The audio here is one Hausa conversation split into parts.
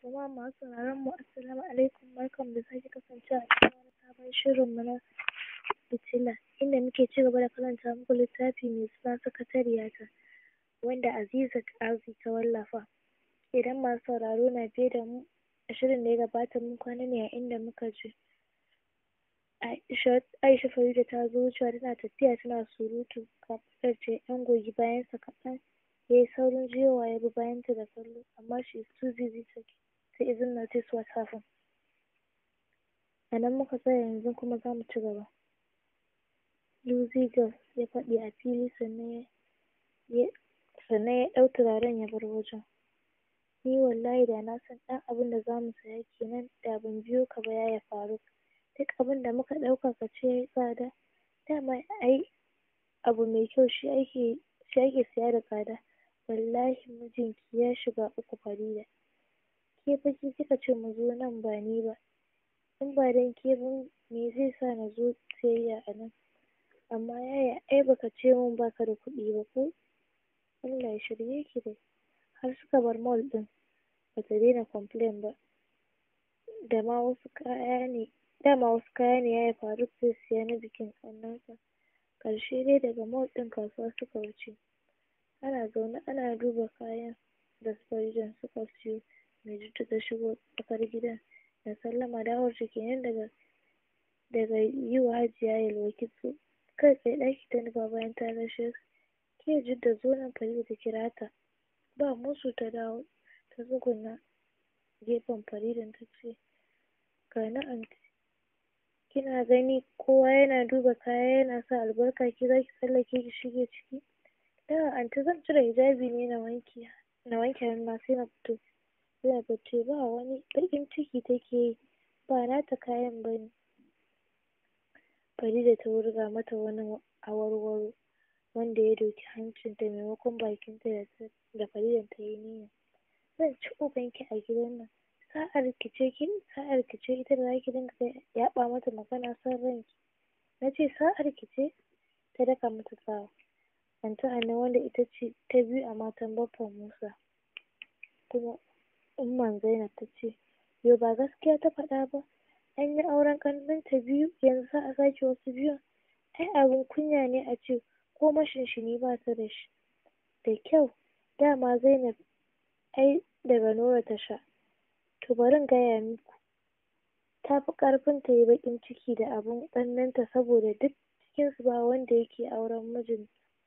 Jama'a masu sauraron mu assalamu alaikum barkanmu da sake kasancewa a cikin wani sabon shirin mu na fitila inda muke cigaba da karanta muku littafi mai suna sakatariyata wanda Azizat Azi ta wallafa. Idan masu sauraro na biye da mu a shirin da ya gabata mun kwana ne a inda muka ji Aisha Aisha Farida ta zo wucewa tana tafiya tana surutu kafin ta ɗan goyi bayansa kaɗan yayi saurin juyowa ya bi bayanta da kallo amma she is too busy to to even notice what happened. A nan muka tsaya yanzu kuma zamu cigaba. Lucy Girl ya faɗi a fili sannan ya sannan ya ɗau turaren ya bar wajen. Ni wallahi da na san ɗan abunda zamu saya kenan da ban biyo ka ba yaya Faruk. Duk abunda muka ɗauka kace yayi tsada dama ai abu mai kyau shi ake shi ake siya da tsada. Wallahi mijinki ya shiga uku Farida. Ke fa ke kika ce mu zo nan ba ni ba. In ba dan ke ba me zai sa na zo siyayya a nan. Amma yaya ai baka ce min baka da kuɗi ba ko? Allah ya shirye ki dai. Har suka bar mall ɗin bata daina complain ba. Dama wasu kaya ne dama wasu kaya ne yaya Faruk zai siya na bikin ƙannensa. Ƙarshe dai daga mall ɗin kasuwa suka wuce. Ana zaune ana duba kayan da su Faridan suka siyo. Maiduguri ta shigo tsakar gidan da sallama dawowarta kenan daga daga yi wa Hajiya Yelwa kitso. Kai tsaye ɗaki ta nufa bayan ta gaishe su. Ke Jidda zo nan Farida ta kira ta. Ba musu ta dawo ta tsuguna gefen Faridan ta ce ga ni anty kina gani kowa yana duba kaya yana sa albarka ke zaki tsallake ki shige ciki. A'a anty zan cire hijabi ne na wanke na wanke hannuna sai na fito. Zainab ta ce ba wani baƙin ciki take yi ba nata kayan bane. Farida ta wurga mata wani awarwaro wanda ya doki hancinta maimakon bakinta da ta da Faridan tayi niyya. Zan ci ubanki a gidan nan. Sa'ar ki ce kin sa'ar ki ce ita da zaki dinga yaɓa mata magana son ranki. Na ce sa'ar ki ce ta daka mata tsawa. Anty Hanne wanda ita ce ta biyu a matan Baffa Musa. Kuma Umman Zainab ta ce yo ba gaskiya ta faɗa ba. An yi auren ƙannenta biyu yanzu za a sake wasu biyun. Ai abin kunya ne a ce ko mashinshini bata da shi. Da kyau dama Zainab ai daga Nura ta sha. To bari in gaya muku ta fi ƙarfin ta yi baƙin ciki da abin ƙannenta saboda duk cikinsu ba wanda yake auren mijin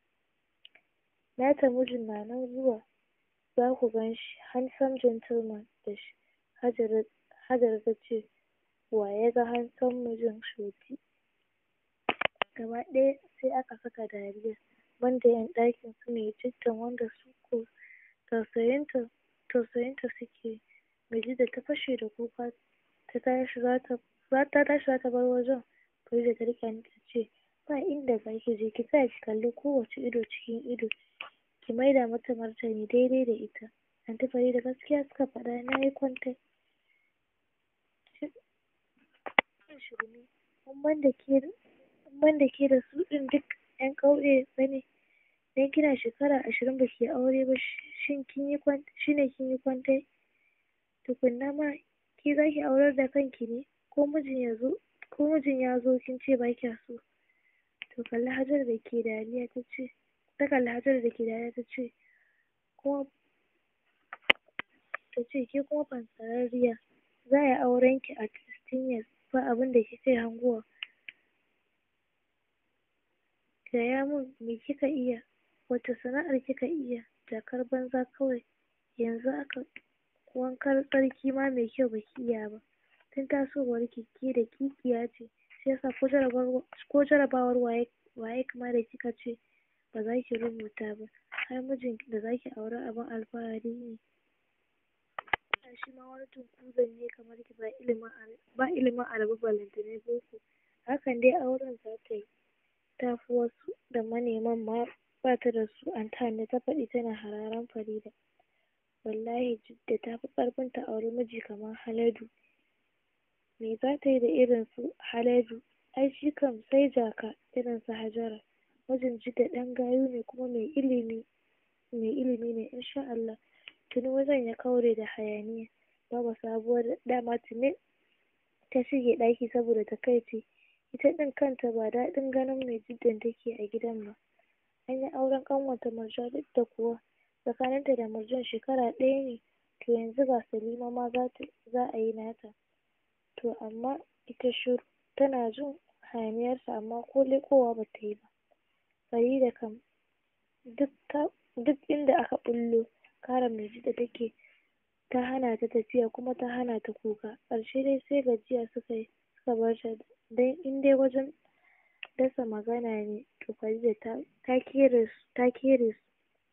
nata mijin na nan zuwa za ku gan shi handsome gentleman da shi. Hajara Hajara ta ce wa ya ga handsome mijin Shoti. Gaba ɗaya sai aka saka dariya banda ƴan ɗakin su Maijjiddan wanda su ko tausayinta tausayinta suke. Maijjidda ta fashe da kuka ta tashi za ta ta tashi za ta bar wajen. Farida ta riƙe hannunta ta ce ba inda za ki je ki tsaya ki kalli kowacce ido cikin ido ki maida mata martani daidai da ita. Anty Farida gaskiya suka faɗa na yi kwantai. shirme in banda ke in banda ke da su ɗin duk ƴan ƙauye bane. Dan kina shekara ashirin ba kiyi aure ba shin kin yi kwan shine kin yi kwantai. Tukunna ma ke za ki aurar da kanki ne ko mijin ya zo ko mijin ya zo kin ce ba kya so. To kalli Hajara da ke dariya ta ce ta kalli Hajara da ke dariya ta ce kuma ta ce ke kuma fansararriya za a yi auren ki at sixteen years ba abinda kike hangowa. Gaya min me kika iya wace sana'ar kika iya jakar banza kawai yanzu haka wankan tsarki ma mai kyau baki iya ba. Tun tasowar ki ke daƙiƙiya ce shiyasa ko jarabawar ko jarabawar WAEC WAEC ma da kika ce ba za ki rubuta ba har mijin da za ki aura abin alfahari ne. shi ma wani tunkuzan ne kamar ki ba ilimin ba ilimin arabu ballantana boko. Hakan dai auren za ta yi. Ta fi wasu da maneman ma ba ta da su anty Hanne ta faɗi tana hararan Farida. Wallahi Jidda ta fi ƙarfin ta auri miji kamar Haladu. Me za ta yi da irin su Haladu? Ai shi kam sai jaka irin su Hajara. Mijin Jidda ɗan gayu ne kuma mai ilimi mai ilimi ne in sha Allah. Tuni wajen ya kaure da hayaniya. Baba Sabuwar dama tuni ta shige ɗaki saboda takaici ita ɗin kanta ba daɗin ganin mai jiddan take a gidan ba an yi auren ƙanwarta Murja duk da kuwa tsakaninta da Murjan shekara ɗaya ne to yanzu ga Salima ma za a yi nata to amma ita shiru tana jin hayaniyarsu amma ko leƙowa ba ta yi ba Farida kam duk inda aka ɓullo kare mai jidda take ta hana ta tafiya kuma ta hana ta kuka ƙarshe dai sai gajiya suka yi suka bar ta don in dai wajen dasa magana ne to Farida ta ta kere su ta kere su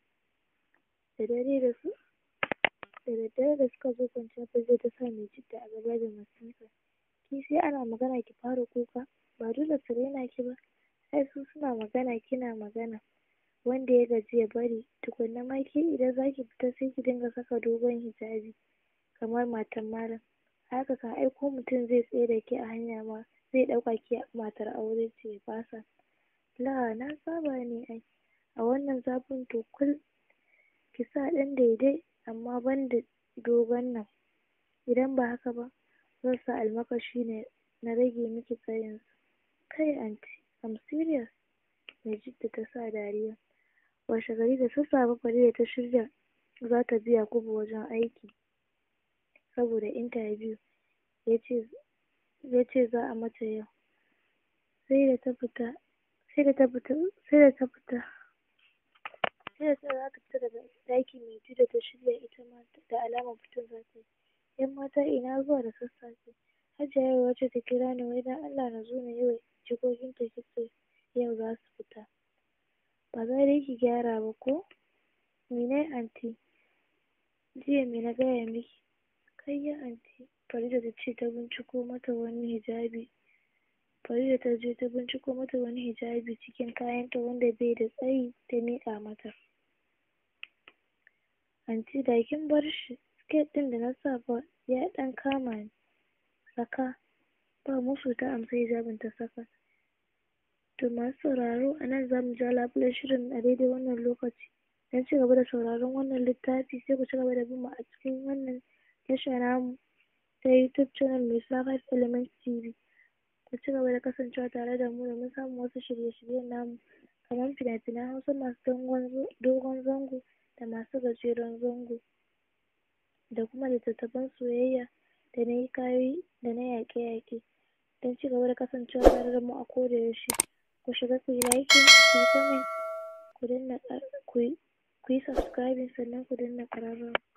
da dare da su da daddare da suka zo kwanciya Farida ta sa mai jidda a gaba da masifa ki sai ana magana ki fara kuka ba dole su raina ki ba ai su suna magana kina magana wanda ya gaji ya bari tukunna ma ke idan zaki fita sai ki dinga saka dogon hijabi kamar matan malam a haka kan ai ko mutum zai tsaye da ke a hanya ma zai ɗauka ke matar aure ce ya fasa la na saba ne ai a wannan zafin to kul ki sa ɗan daidai amma banda dogon nan idan ba haka ba zan sa almakashi ne na rage miki tsayin sa kai anty I'm serious mai jidda ta sa dariya washe gari da sassafe Farida ta shirya za ta bi Yakubu wajen aiki saboda interview yace yace za a mata yau sai da ta fita sai da ta fita sai da ta fita sai da ta za ta fita daga ɗaki mai jidda ta shirya ita ma da alamar fitar za ta yi ƴan mata ina zuwa da sassafe Hajiya Yauwa ce ta kira ni wai don Allah na zo na yi wa jikokinta kitso yau za su fita ba za dai ki gyara ba ko me nayi anty jiya me na gaya miki kayya anty Farida ta ce ta binciko mata wani hijabi Farida ta je ta binciko mata wani hijabi cikin kayanta wanda bai da tsayi ta miƙa mata anty da kin bar shi skirt ɗin da na sa fa ya ɗan kama ni saka ba musu ta amsa hijabin ta saka to masu sauraro a nan za mu ja labulen shirin a daidai wannan lokaci don ci gaba da sauraron wannan littafi sai ku ci gaba da bin mu a cikin wannan tasha namu ta youtube channel mai suna five element tv ku ci gaba da kasancewa tare da mu domin samun wasu shirye-shiryen namu kamar fina-finan hausa masu dogon zango da masu gajeren zango da kuma littattafan soyayya da na hikayoyi da na yaƙe-yaƙe don ci gaba da kasancewa tare da mu a koda yaushe ku shiga ku yi liking ku yi comment ku danna ku yi subscribing sannan ku danna ƙararrawa